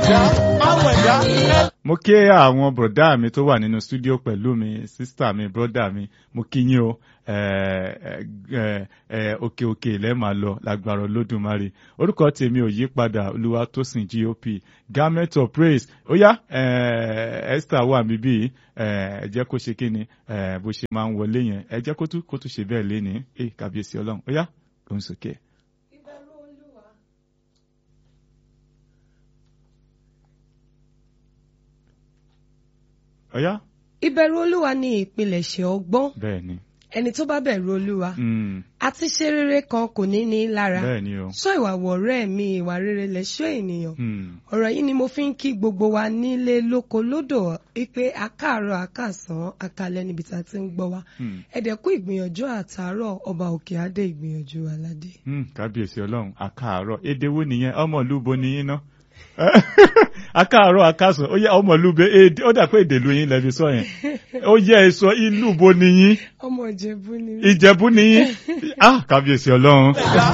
ẹ̀dá máwọ̀ ẹ̀dá. mo kí àwọn bọ̀dá mi tó wà nínú stúdíò pẹ̀lú mi sísítà mi bọ́dà mi mo kí yín o òkè òkè ilẹ̀ máa lọ lágbára olódùmarè orúkọ tèmi ò yí padà olúwatósìn gop garment of praise ó yá esther wà mí bí ẹ jẹ́ kó ṣe kí ni bó ṣe máa ń wọlé yẹn ẹ jẹ́ kó tún kó tún ṣe bẹ́ẹ̀ lé ní kàbíyèsí ọlọ́run ó yá lóhùn sókè. Ọ̀yá. Ìbẹ̀rù Olúwa ni ìpilẹ̀ṣẹ̀ ọgbọ́n. Bẹ́ẹ̀ ni. Ẹni tó bá bẹ̀rù Olúwa. Mm, Àti ṣe rere kan kò ní ní lára. Bẹ́ẹ̀ ni o. Sọ ìwà wọ̀rẹ́ mi ìwà rere lẹ̀ṣọ́ ènìyàn. Mm, Ọ̀rọ̀ yìí ni mo fi ń kí gbogbo wa nílé lóko lódò wípé akáàárọ̀ akásán akalẹ̀ níbi tá a ti ń gbọ́ wa. mm, Ẹ̀dẹ̀kú ìgbìyànjú àtàárọ̀ ọba òkè adé ìgbìyànjú aládé. mm, Kábíyèsí ọlọ́run àkàárọ̀ èdè wo nìyẹn ọmọlúbo ni yín ná. àkàárọ̀ àkàsàn ó yẹ ọmọlúbe èdè ó dà pé èdè lu yín lẹ́bi sọ yẹn ó yẹ ẹ sọ ìlú bo ni yín Ọmọ Ìjẹ̀bú ni mí. ìjẹ̀bú ni yín ah kábíyèsí ọlọ́run ẹ̀dá